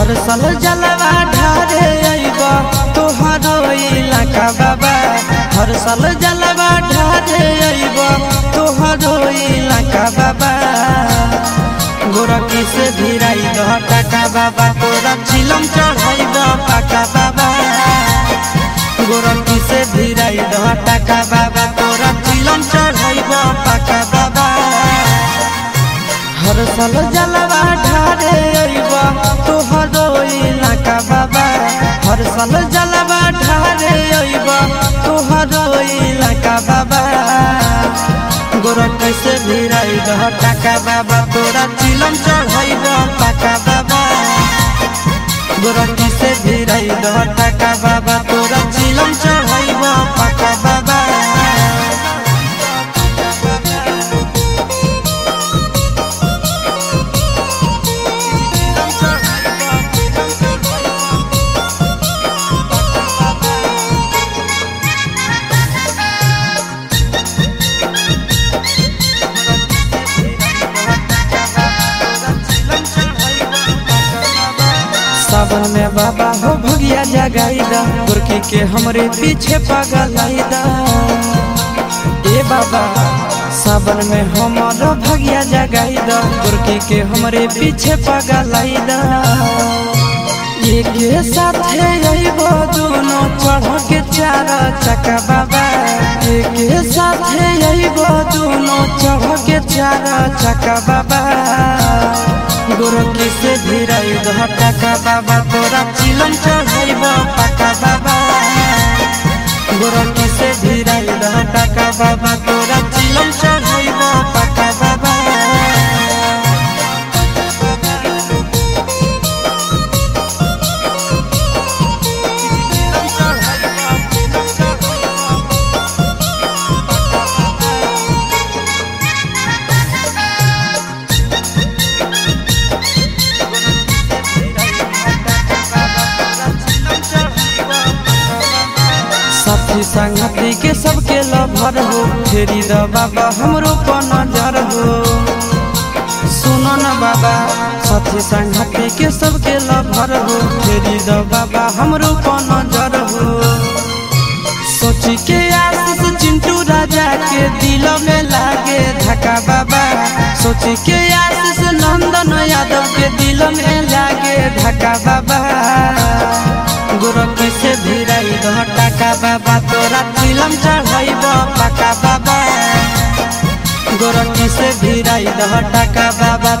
हर साल जलवा ढारे अइब तोहरो इलाका बाबा हर साल जलवा ढारे अइब तोहरो इलाका बाबा गोरखी से भिराई दह टाका बाबा तोरा चिलम चढ़ाई द पाका बाबा गोरखी से भिराई दह टाका बाबा तोरा चिलम चढ़ाई द पाका बाबा हर साल जलवा ढारे अइब तोहरो इलाका बाबा हर साल जलवा ढारे अइब तोहरो इलाका बाबा गोरा कैसे भिराई दह टाका बाबा तोरा चिलम चढ़ाई द पाका बाबा गोरा कैसे भिराई दह टाका बाबा तोरा चिलम चढ़ाई द पाका बाबा सावन में बाबा हो भगिया जगाई दा गुरकी के हमरे पीछे पागल आई दा ए बाबा सावन में हमारो भगिया जगाई दा गुरकी के हमरे पीछे पागल आई दा एक साथे अइबो दोनों चढ़ के चार चक्का बाबा एक साथे अइबो दोनों चढ़ के चार चक्का बाबा गोरखी से भिराई दह टाका बाबा तोरा चिलम चढ़ाइब पाका बाबा गोरखी से भिराई दह टाका बाबा तोरा चिलम चढ़ाइब पाका बाबा साथी संगति के सबके लभर हो फेरी द बाबा हमरो पर नजर हो सुनो न बाबा साथी संगति के सबके लभर हो फेरी द बाबा हमरो पर नजर हो सोची के आशीष चिंटू राजा के दिल में लागे धक्का बाबा सोची के आशीष नंदन यादव के दिल में लागे धक्का बाबा गोरखी से भिराई दह टाका बाबा तोरा चिलम चढ़ाइब पाका बाबा गोरखी से भिराई दह टाका बाबा